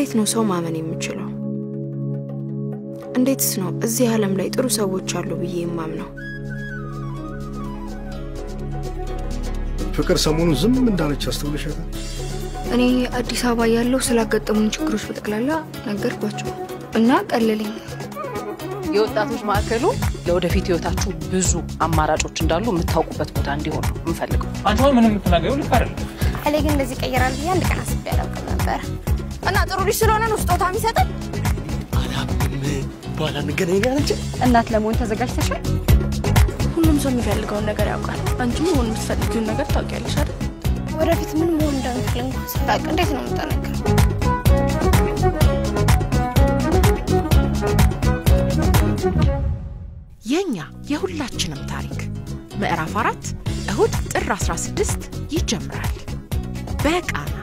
እንዴት ነው ሰው ማመን የምችለው? እንዴትስ ነው እዚህ ዓለም ላይ ጥሩ ሰዎች አሉ ብዬ የማምነው? ፍቅር ሰሞኑን ዝም እንዳለች አስተውለሻታል? እኔ አዲስ አበባ ያለው ስላጋጠሙኝ ችግሮች በጠቅላላ ነገርኳቸው እና ቀለለኝ። የወጣቶች ማዕከሉ ለወደፊት ህይወታችሁ ብዙ አማራጮች እንዳሉ የምታውቁበት ቦታ እንዲሆን ነው የምፈልገው። አንቺ አሁን ምንም የምትናገረው ልክ አይደለም። እኔ ግን እንደዚህ ይቀየራል ብዬ አንድ ቀን አስቤ አላውቅም ነበር። እና ጥሩ ልጅ ስለሆነ ነው ስጦታ የሚሰጠን። በኋላ እንገናኝ ያለች እናት ለመሆን ተዘጋጅተሻል? ሁሉም ሰው የሚፈልገውን ነገር ያውቃል። አንቺም መሆን የምትፈልጊውን ነገር ታውቂያለሽ አይደል? ወደፊት ምን መሆን እንደምትል እንኳን ስታውቅ እንዴት ነው የምጠነክረው? የእኛ የሁላችንም ታሪክ ምዕራፍ አራት እሁድ ጥር 16 ይጀምራል በቃና